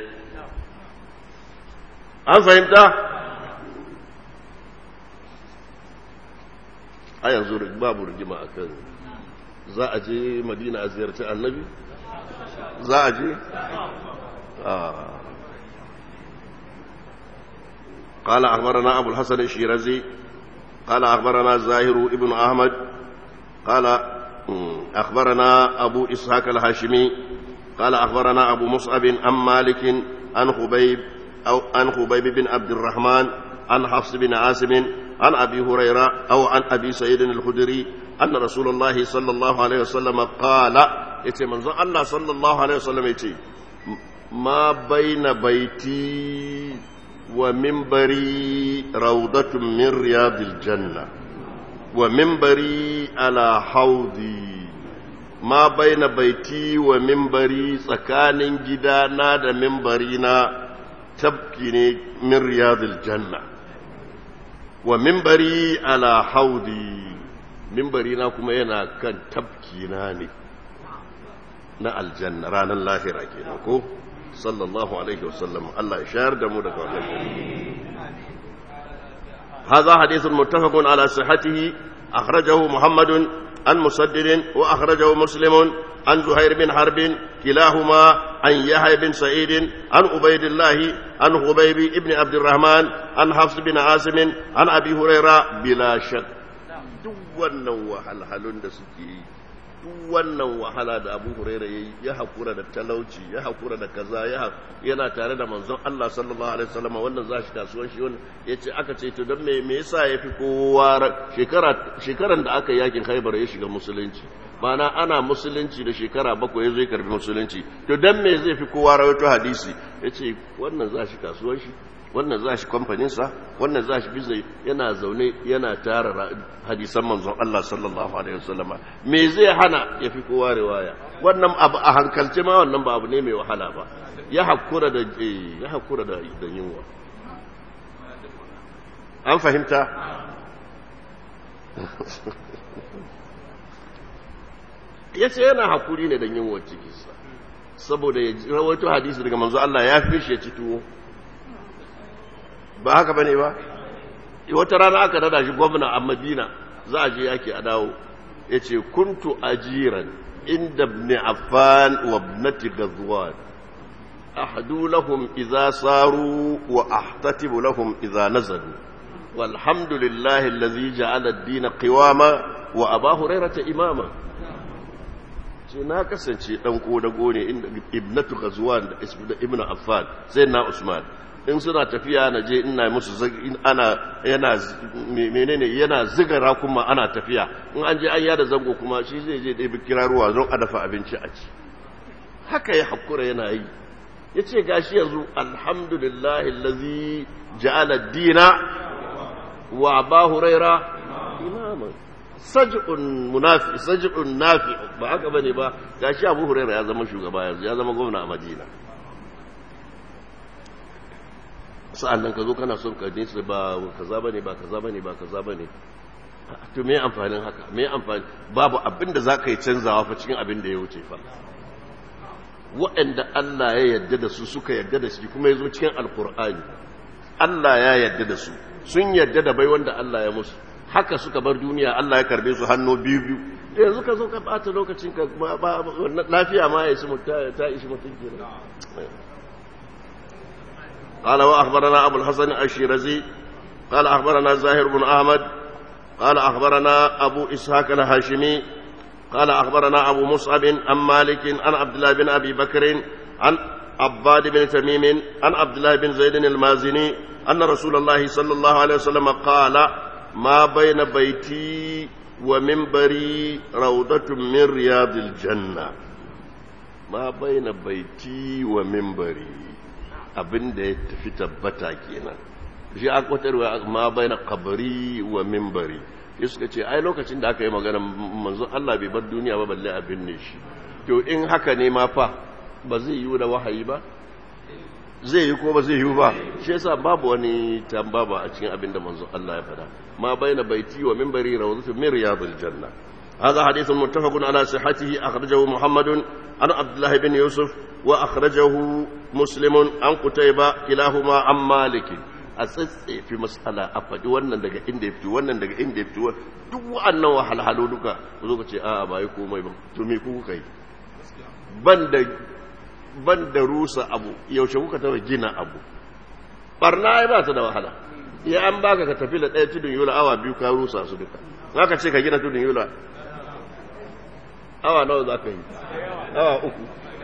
an fahimta a yanzu babu rigima a kan za a je madina a ziyarci annabi za a je قال أخبرنا أبو الحسن الشيرازي قال أخبرنا زاهر ابن أحمد قال أخبرنا أبو إسحاق الهاشمي قال أخبرنا أبو مصعب عن مالك عن خبيب أو عن خبيب بن عبد الرحمن عن حفص بن عاصم عن أبي هريرة أو عن أبي سعيد الخدري أن رسول الله صلى الله عليه وسلم قال يتي منظر الله صلى الله عليه وسلم يتي ما بين بيتي ومنبري روضة من رياض الجنة ومنبري على حوضي ما بين بيتي ومنبري سكان جدانا دا منبرينا تبكي من رياض الجنة ومنبري على حوضي منبرينا كما ينا كان تبكي ناني na aljanna ranar lahira kenan ko sallallahu alaihi wasallam Allah ya shayar da mu daga wannan هذا حديث متفق على صحته أخرجه محمد عن مسدد وأخرجه مسلم عن زهير بن حرب كلاهما عن يحيى بن سعيد عن عبيد الله عن خبيب بن عبد الرحمن عن حفص بن عاصم عن أبي هريرة بلا شك duk wannan wahalhalun da suke yi duk wannan wahala da abu huraira ya ya haƙura da talauci ya haƙura da kaza ya yana tare da manzon Allah sallallahu alaihi wasallam wannan za shi kasuwan shi wannan yace aka ce to don me me yasa yafi kowa shekara shekaran da aka yakin Khaibar ya shiga musulunci mana ana musulunci da shekara bakwai ya zo ya karbi musulunci to don me zai fi kowa rawaito hadisi yace wannan za shi kasuwan shi wannan za shi kamfaninsa wannan za shi bizai yana zaune yana tara hadisan manzon Allah sallallahu alaihi wasallama me zai hana ya fi kowa riwaya wannan abu a hankalce ma wannan ba abu ne mai wahala ba ya hakura da ya hakura da da yunwa an fahimta yace yana hakuri ne da yunwa cikinsa saboda ya rawaito hadisi daga manzo Allah ya fi shi ya ci tuwo ba haka bane ba wata rana aka dada shi gwamna a madina za a je yaki a dawo ya ce kuntu ajiran عند ابن عفان وابنة غزوان أحدو لهم إذا صاروا وأحتتب لهم إذا نزلوا والحمد لله الذي جعل الدين قواما وأبا هريرة إماما ce na kasance dan kodago ne inda ibnatu ghazwan da ibnu affan sai na usman in suna tafiya na je ina musu ana yana menene yana zigara kuma ana tafiya in an je an yada zango kuma shi zai je ɗaya kira ruwa don a dafa abinci a ci haka ya hakura yana yi ya ce gashi yanzu alhamdulillahi lazi ja'ala dina wa ba huraira imaman saj'un munafi saj'un nafi ba haka bane ba gashi abu huraira ya zama shugaba yanzu ya zama gwamna a madina sa'an nan ka zo kana son ka nesa ba kaza bane ba kaza bane ba kaza bane to me amfanin haka me amfani babu abin da zaka yi canzawa fa cikin abin da ya wuce fa waɗanda Allah ya yarda da su suka yarda da shi kuma ya zo cikin alkur'ani Allah ya yarda da su sun yarda da bai wanda Allah ya musu haka suka bar duniya Allah ya karbe su hannu biyu biyu yanzu ka zo ka bata lokacin ka lafiya ma ya isi ta ishi mutum kenan قال وأخبرنا أبو الحسن الشيرزي قال أخبرنا زاهر بن أحمد قال أخبرنا أبو إسحاق الهاشمي قال أخبرنا أبو مصعب عن مالك عن عبد الله بن أبي بكر عن عباد بن تميم عن عبد الله بن زيد المازني أن رسول الله صلى الله عليه وسلم قال ما بين بيتي ومنبري روضة من رياض الجنة ما بين بيتي ومنبري abin da ya tafi tabbata kenan shi a kwatarwa ma bai na kabari wa mimbari ya suka ce ai lokacin da aka yi magana manzon Allah bai bar duniya ba balle abin ne shi to in haka ne ma fa ba zai yi da wahayi ba zai yi ko ba zai yi ba shi yasa babu wani tambaba a cikin abin da manzon Allah ya faɗa ma bai na baiti wa mimbari rawzatu min riyadil janna هذا حديث متفق على صحته أخرجه محمد عن عبد الله بن يوسف وأخرجه مسلم عن قتيبة كلاهما عن مالك أسس في مسألة أفد wannan daga inda ya fito wannan daga inda ya fito duk wa'annan wahalhalu duka zo ka ce a'a ba yi komai ba to me ku kai banda banda rusa abu yaushe kuka taba gina abu barna ai ba ta da wahala ya an baka ka tafi da ɗaya tudun yola awa biyu ka rusa su duka zaka ce ka gina tudun yola awa nawa za ka yi awa uku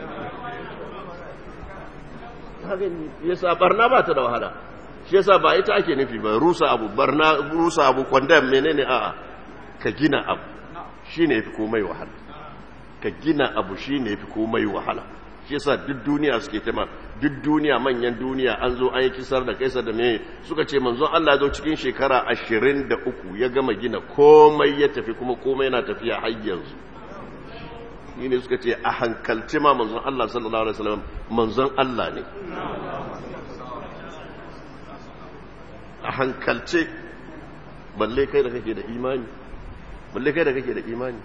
yasa barna ba ta da wahala shi yasa ba ita ake nufi ba rusa abu barna rusa abu kwandam menene a'a ka gina abu shine yafi komai wahala ka gina abu shine yafi komai wahala shi yasa duk duniya suke tema duk duniya manyan duniya an zo an yi kisar da kaisar da me suka ce manzon Allah zo cikin shekara ashirin da uku ya gama gina komai ya tafi kuma komai yana tafiya har yanzu shi ne suka ce a hankalci ma manzon Allah sallallahu alaihi wasallam manzon Allah ne a hankalce balle kai da kake da imani balle kai da kake da imani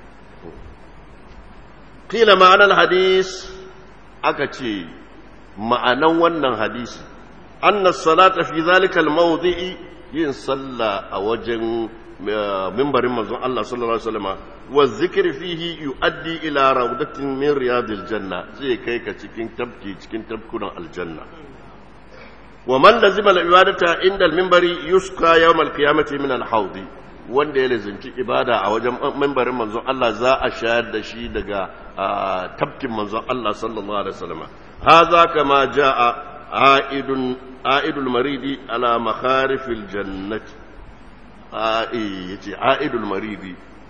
qila ma'anar hadis aka ce ma'anan wannan hadisi anna salata fi zalika al-mawdi'i yin sallah a wajen mimbarin manzon Allah sallallahu alaihi wasallam wa zikri fihi yuaddi ila rawdatin min riyadil janna sai kai ka cikin tabki cikin tabkunan aljanna wa man lazima al-ibadata inda al-minbari yusqa yawm al-qiyamati min al-hawdi wanda ya lazimci ibada a wajen mimbarin manzon Allah za a shayar da shi daga tabkin manzon Allah sallallahu alaihi wasallam hadha kama jaa aidun aidul maridi ala makharifil jannati yace aidul maridi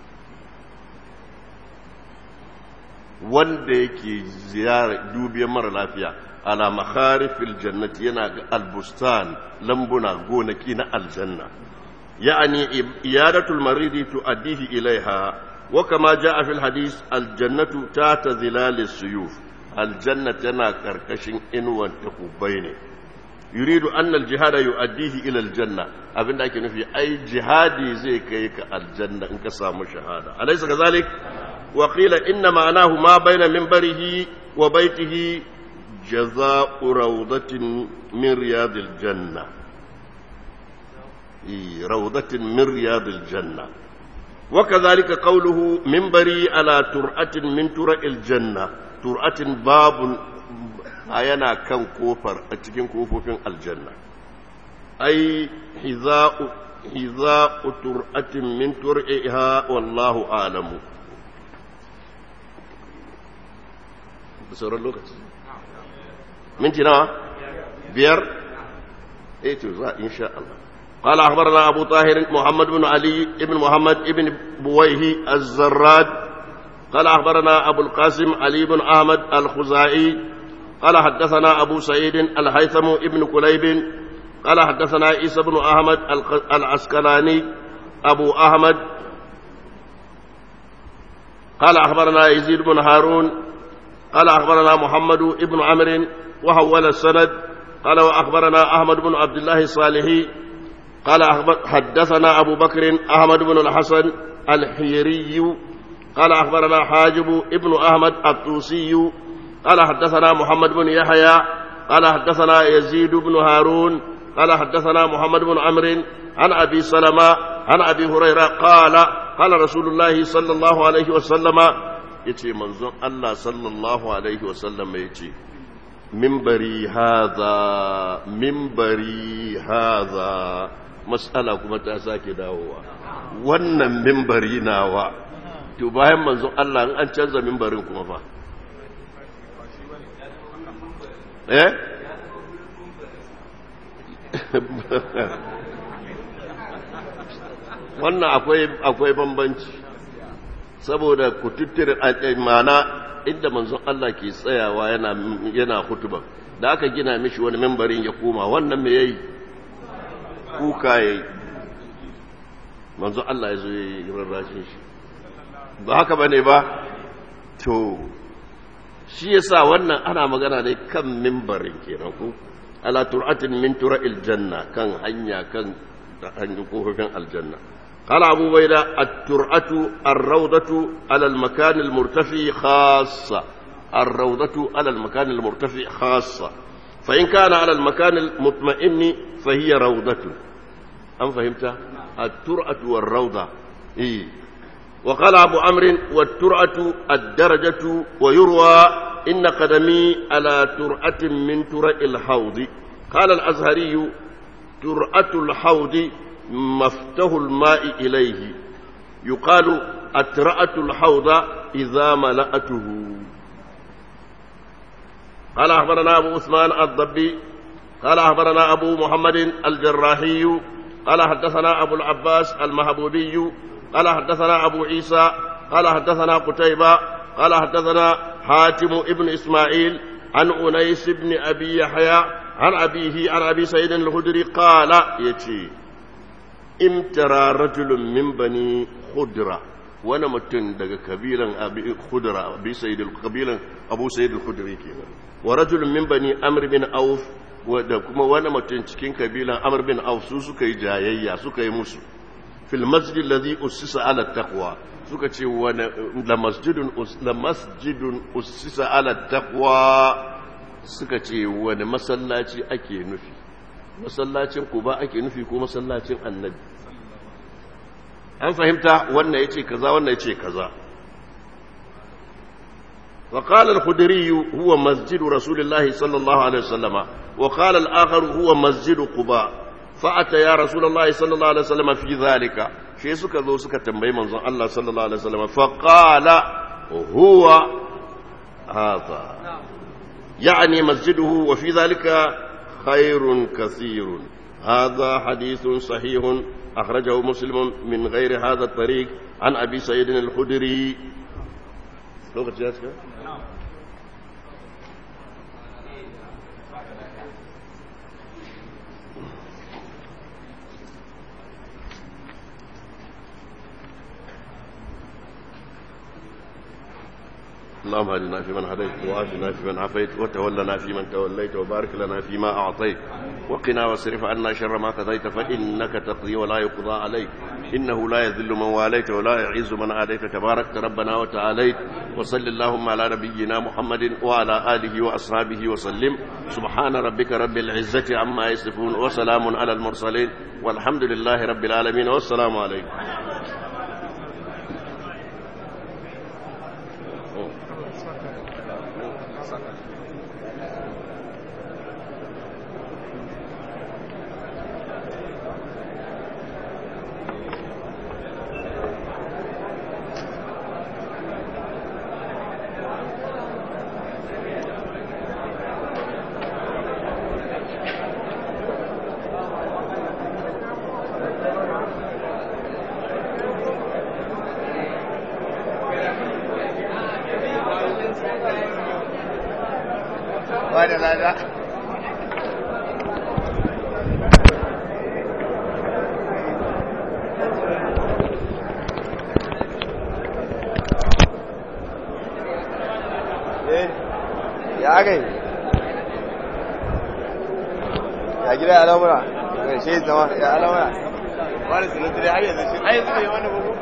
wanda yake ziyara dubiyar mara lafiya ala makharifil jannati yana ga albustan lambuna gonaki na aljanna ya'ani iyadatul maridi tuaddihi ilaiha wa kama jaa fil hadith aljannatu tata zilalis suyuf aljanna tana karkashin inuwan takubai ne yuridu annal jihada yu'addihi ila aljanna abinda ake nufi ai jihadi zai kai ka aljanna in ka samu shahada alaysa kazalik wa qila inna ma'anahu ma baina minbarihi wa baitihi jazaa'u rawdatin min riyadil janna rawdatin min riyadil janna وكذلك قوله منبري على ترعة من ترع الجنة ترعة باب أينا كان كوفر أتكين كوفر الجنة أي حذاء حذاء ترعة من ترعها والله أعلم بسورة اللغة من تنا بير ايه إن شاء الله قال أخبرنا أبو طاهر محمد بن علي بن محمد بن بويه الزراد قال أخبرنا أبو القاسم علي بن أحمد الخزائي قال حدثنا أبو سعيد الهيثم بن كليب قال حدثنا عيسى بن أحمد العسكلاني أبو أحمد قال أخبرنا يزيد بن هارون قال أخبرنا محمد بن عمرو وحول السند قال وأخبرنا أحمد بن عبد الله الصالحي قال حدثنا أبو بكر أحمد بن الحسن الحيري قال أخبرنا حاجب ابن أحمد الطوسي قال حدثنا محمد بن يحيى قال حدثنا يزيد بن هارون قال حدثنا محمد بن عمرو عن أبي سلمة عن أبي هريرة قال قال رسول الله صلى الله عليه وسلم يتي منظر الله صلى الله عليه وسلم يتي منبري هذا منبري هذا matsala kuma ta sake dawowa wannan mimbari nawa to bayan manzon Allah in an canza mimbarin kuma fa eh wannan akwai akwai bambanci saboda kututtur mana inda manzon Allah ke tsayawa yana yana hutuba da aka gina mishi wani mimbarin ya koma wannan me yayi kuka ya yi manzo Allah ya zo ya yi rarrashin shi ba haka ba ne ba to shi ya sa wannan ana magana ne kan mimbarin kenan ku ala tur'atin min tura'il janna kan hanya kan hanyar kofofin aljanna قال أبو بيدة الترعة الروضة على المكان المرتفع خاصة الروضة على المكان المرتفع خاصة فإن كان على المكان المطمئن فهي روضة أم فهمت الترعة والروضة إيه وقال أبو عمرو والترعة الدرجة ويروى إن قدمي على ترعة من ترع الحوض قال الأزهري ترعة الحوض مفتح الماء إليه يقال أترعة الحوض إذا ملأته قال أخبرنا أبو عثمان الضبي قال أخبرنا أبو محمد الجراحي قال حدثنا أبو العباس المهبوبي قال حدثنا أبو عيسى قال حدثنا قتيبة قال حدثنا حاتم ابن إسماعيل عن أنيس بن أبي يحيى عن أبيه عن أبي سعيد الخدري قال يتي امترى رجل من بني خدرة وانا متن دغ كبيرا ابي خدرة ابي سيد القبيلا ابو سيد الخدري كده ورجل من بني امر بن اوف da kuma wani mutum cikin kabilan amr bin auf su suka yi jayayya suka yi musu fil masjid alladhi ussisa ala taqwa suka ce wani la masjidun la masjidun ussisa ala taqwa suka ce wani masallaci ake nufi masallacin kuba ake nufi ko masallacin annabi an fahimta wannan yace kaza wannan yace kaza وقال الخدري هو مسجد رسول الله صلى الله عليه وسلم وقال الآخر هو مسجد قباء فأتى يا رسول الله صلى الله عليه وسلم في ذلك شيء سكا ذو سكا تنبي منظر الله صلى الله عليه وسلم فقال هو هذا يعني مسجده وفي ذلك خير كثير هذا حديث صحيح أخرجه مسلم من غير هذا الطريق عن أبي سعيد الخدري lokaci ya cika? اللهم اهدنا فيمن هديت وعافنا فيمن عافيت وتولنا فيمن توليت وبارك لنا فيما اعطيت وقنا واصرف عنا شر ما قضيت فانك تقضي ولا يقضى عليك انه لا يذل من واليت ولا يعز من عاديت تباركت ربنا وتعاليت وصل اللهم على نبينا محمد وعلى اله واصحابه وسلم سبحان ربك رب العزه عما يصفون وسلام على المرسلين والحمد لله رب العالمين والسلام عليكم ba da lada ya aka yi ya gida ya lamura mai shi zama ya lamura ba da sinadari har yanzu shi har yanzu ne wani bugu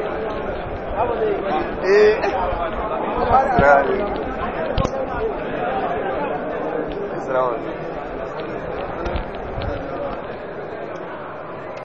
eh Assalamu alaikum.